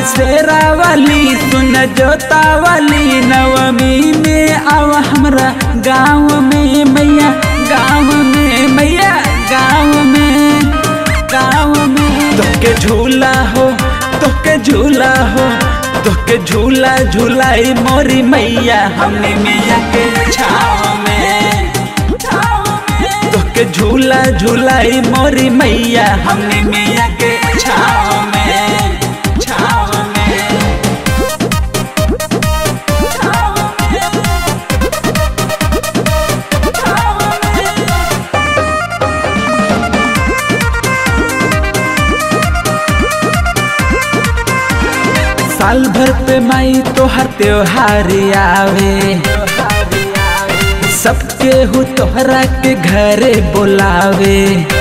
शेरा वाली सुन जोता वाली नवमी में आव हमरा गाँव में मैया गाँव में मैया गाँव में गाँव में तोके झूला हो तोके झूला हो तोके झूला झूलाई मोरी मैया हमने मैया के छाव में तोके झूला झूलाई मोरी मैया हमने मैया के छाव में छाव में साल भर पे माई तोहर त्योहार आवे सबके हु तोहरा के घरे बोलावे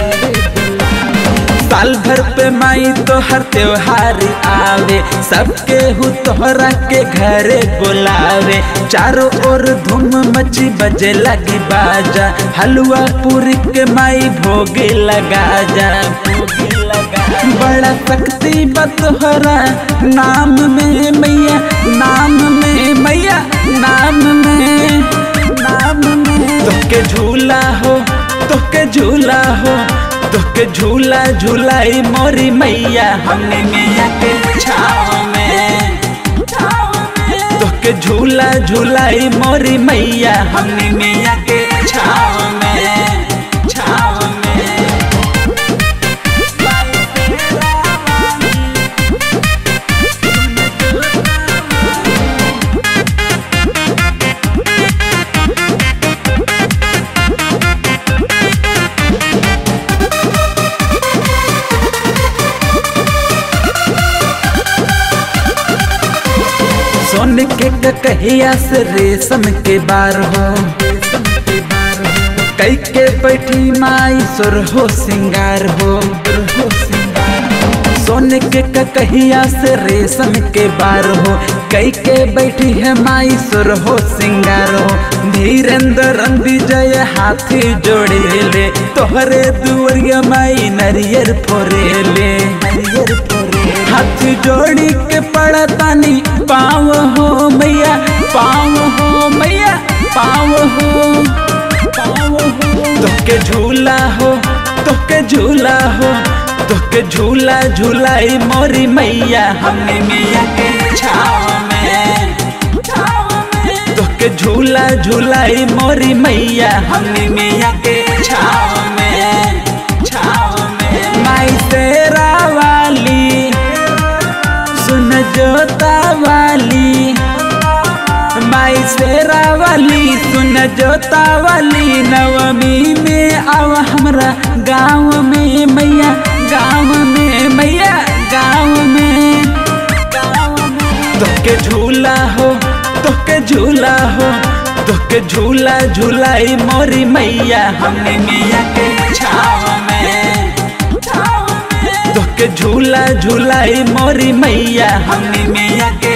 साल भर पे माई तोहर त्योहार आवे सबके हु तोहरा के घरे बोलावे चारों ओर धूम मची बजे लगी बाजा हलवा पूरी के माई भोगे लगा जा भोगे लगा बड़ा शक्ति बतोहरा नाम में मैया नाम में मैया नाम में नाम में तोके झूला हो तोके झूला हो तोके झूला झूलाई मोरी मैया हमने मैया के छाव में तोके झूला झूलाई मोरी मैया हमने मैया के छाव में छाव में सोन के कहिया से रेशम के बार हो कई के बैठी माई सुर हो सिंगार हो सोन के कहिया से रेशम के बार हो कई के बैठी है माई सुर हो सिंगार हो धीरेन्द्र विजय हाथी जोड़े ले तोहरे दुवरिया माई नरियर फोरे ले नरियर फोरे हाथ जोड़ी के पड़तानी पाव हो मैया पाव हो मैया पाव हो पाव हो तोके झूला हो तोके झूला हो तोके झूला झूलाई मोरी मैया हमने मैया के छाव में तोके झूला झूलाई मोरी मैया हमने मैया के छाव में छाव में माई तेरा वाली सुन जोता वाली माई शेरा वाली सुन जोता वाली नवमी में आव हमरा गाँव में मैया गाँव में मैया गाँव में गाँव में तोके झूला हो तोके झूला हो तोके झूला झूलाई मोरी मैया हमने मैया के छाव में तोके झूला झूलाई मोरी मैया हमने मैया के